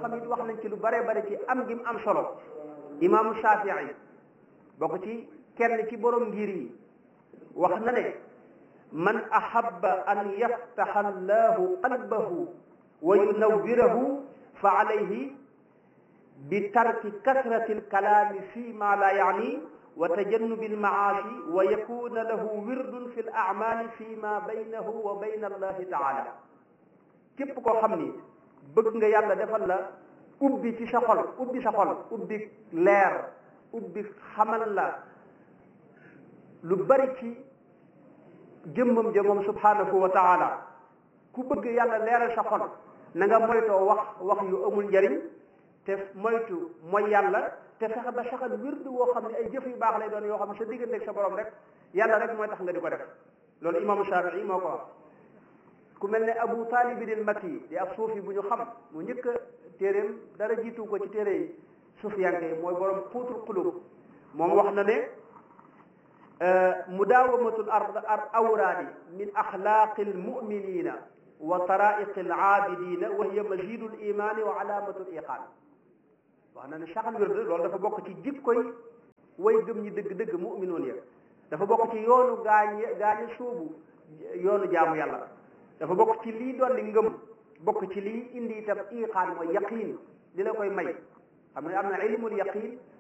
xam-xam it wax nañ ci lu bare bare ci am gi mu am solo imaamu Shafii bokk ci kenn ci borom ngir yi wax na ne man ahabba an yaftaxa allahu qalbahu wa yunawwirahu fa alayhi bi tarki kasrati alkalaami fi ma la yaani wa tajannubi almaasi wa yakuna lahu wirdun fi alacmaali fi ma baynahu wa bayna allahi taala képp koo xam ni bëgg nga yàlla defal la ubbi ci sa xol ubbi sa xol ubbi leer ubbi xamal la lu bari ci jëmmam ja moom subhanahu wa taala ku bëgg yàlla leeral sa xol na nga moytoo wax wax yu amul njariñ te moytu mooy yàlla te fexe ba saxal wirdu woo xam ne ay jëf yu baax lay doon yoo xam ne sa diggante ak sa borom rek yàlla rek mooy tax nga di ko def loolu imaamu Shafii moo ko wax ku mel ne Abu Taalib al Makki di ab suufi bu ñu xam mu njëkk a téeréem dara jiitu ko ci téere yi suufiyanke yi mooy borom xuutul xulub moom wax na ne mudaawamatul ar awraadi min axlaaqi almuminina wa taraiqi alaabidina wa hiya mazidu limaani wa alaamatu liqaan wax na ne saxal wird loolu dafa bokk ci jikkoy way gëm ñi dëgg-dëgg muminoon ya dafa bokk ci yoonu gaañ gaañi suubu yoonu jaamu yàlla dafa bokk ci lii dolli ngëm bokk ci lii indi itam iqaan mooy yaqiin li la koy may xam ne am na ilmul yaqiin